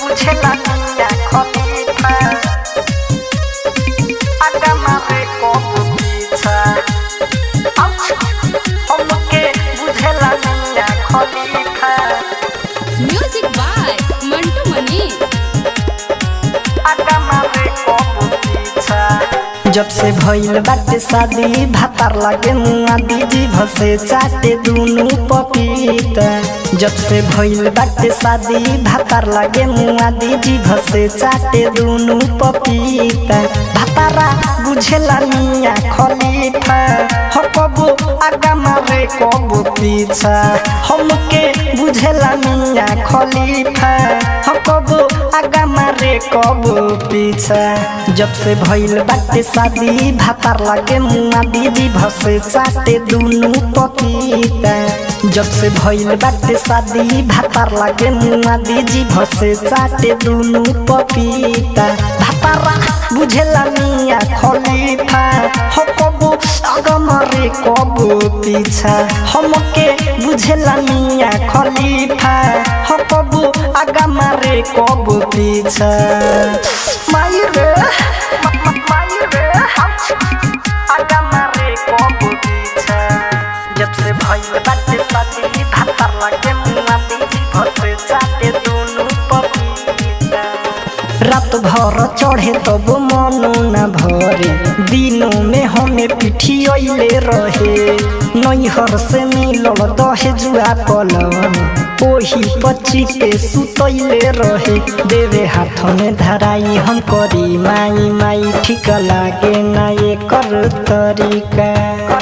बुझेला मिया खलीफा आगा मारे कबो पीछा हमके बुझेला Mia Khalifa music by Mantu Mani आगा मारे कबो पीछा जब से भइल बाटे शादी भातार लागे मुआ दीजी भसे चाटे दुनु पपीता जब से भइल बाटे शादी भातार लागे मुआ दीजी भसे चाटे दुनु पपीता भातारा बुझेला मिया खलीफा हो कबो आगा मारे कबो पीछा हमके बुझेला मिया खलीफा हो कबो आगा मारे कबो पीछा जब से भइल बाटे शादी भातार लागे मुआ दीदी भसे चाटे दुनु पपीता जब से भइल बाटे शादी भातार लागे मुआ दीदी भसे चाटे दुनु पपीता भातारा बुझेला मिया खलीफा हो कबो आगा मारे कबो पीछा हमके बुझेला मिया खलीफा हो कबो आगा मारे कबो पीछा माई रे माई रे आगा मारे कबो पीछा जब से भइल बाटे शादी भातार लागे मुआ दीदी भसे चाटे दुनु पपीता रात भर चढ़े तब मनो न भरे दिनों में हमें पिठियले रहे नैहर से मिलल दहे जुआ पलंग ओही पची के सुतैले रहे देवे हाथ में धराई हम करी माई माई ठीक लागे ना ये कर तरीका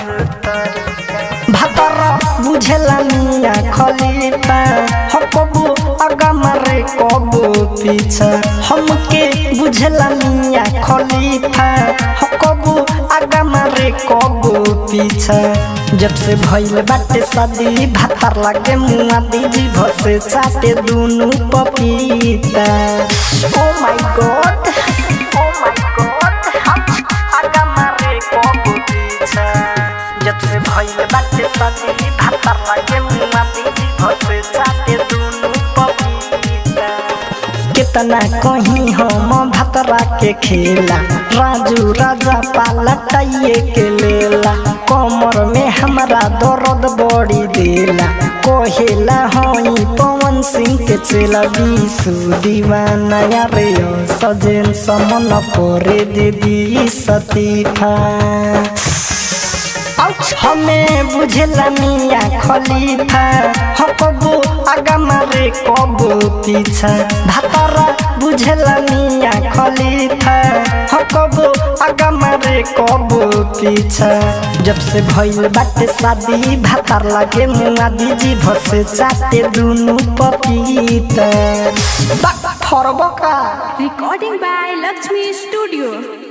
भातर बुझेला मिया खलीफा हो कबो आगा मारे कबो पीछा हमके बुझेला मिया खलीफा हो कबो आगा मारे कबो पीछा जब से भइल बाटे शादी भातार लागे मुआ दीजी भसे चाटे दुनु पपीता oh my God oh my God आगा मारे कबो पीछा जब से भइल बाटे शादी भातार लागे मुआ दीदी भसे चाटे दुनु पपीता कितना कहीं हम भतरा के खेला राजू राजा पालटाइए के लेला कमर में हमारा दर्द बड़ी देला कहेला हई पवन सिंह के चेला बीसु दीवाना रे सजेन समन परे दीदी सतीफा हमें बुझेला मिया खलीफा हो कबो आगा मारे कबो पीछा भातारा बुझेला मिया खलीफा हो कबो आगा मारे कबो पीछा जब से भइल बाटे शादी भातार लागे मुआ दीजी भसे चाटे दुनु पपीता बा फरबका रिकॉर्डिंग बाय लक्ष्मी स्टूडियो